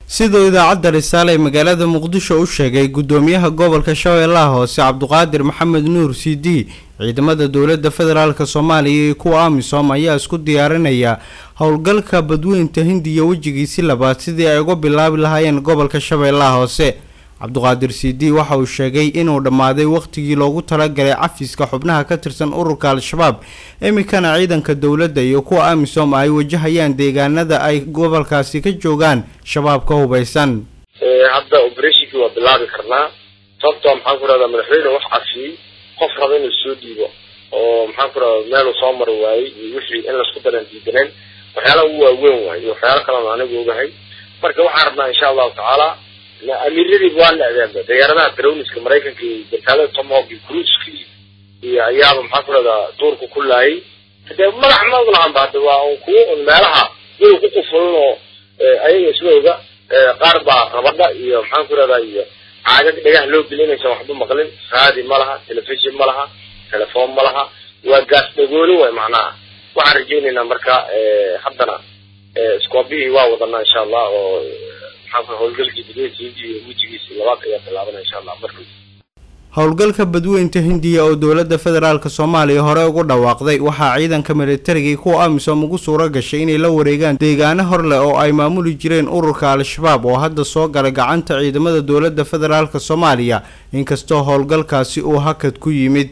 siduu idaacadda risaale ee magaalada muqdisho u sheegay gudoomiyaha gobolka shabeellaha hoose cabduqaadir maxamed nuur c d ciidamada dowladda federaalk soomaaliya iyo kuwa amisom ayaa isku diyaarinaya howlgalka badweynta hindiya wejigiisi labaad sidii ay uga bilaabi lahaayeen gobolka shabeellaha hoose cabduqaadir c d waxa uu sheegay inuu dhammaaday wakhtigii loogu talagalay cafiska xubnaha ka tirsan ururka al-shabaab iminkana ciidanka dowladda iyo kuwa amisom ay wajahayaan deegaanada ay gobolkaasi ka joogaan shabaab ka hubaysan hadda oberatinkii waa bilaabi karnaa sababtoo maxaan ku rahdaa madaxweyne wax cafiyey qof raba inuu soo dhiibo oo maxaan ku rahda meeluu soo mari waayey iyo wixii in laisku daran diidaneen waxyaalaha ugu waaweyn waay iyo waxyaala kalena anigu ogahay marka waxaan rabnaa insha allahu tacaala amiiradii waa la adeeba diyaaradaha darowniska maraykanka iyo gartaalada tomahawk iyo cruiska iyo ayaaba maxaan ku rahdaa duurka ku laayay hadee madax ma oglahanba hadda waa un kuwo un meelaha iyaga ku qufulan oo ayaga isla oga qaar baa rabadha iyo maxaan ku rahdaa iyo caagag dhagaha loo geli inaysan waxba maqlin raadi ma laha telefishon ma laha telefoon ma laha waa gaas dhagooli way macnaha waxaan rajaynaynaa marka haddana scoobihii waa wadanaa insha allah oo maxaan howlgalkii badweynta hindiya wejigiisi labaad ayaa bilaabana insha allah marka howlgalka badweynta hindiya oo dowladda federaalk soomaaliya hore ugu dhawaaqday waxaa ciidanka militariga kuwa amisom ugu suura gashay inay la wareegaan deegaano hor leh oo ay maamuli jireen ururka al-shabaab oo hadda soo galay gacanta ciidamada dowladda federaalk soomaaliya inkastoo howlgalkaasi uu hakad ku yimid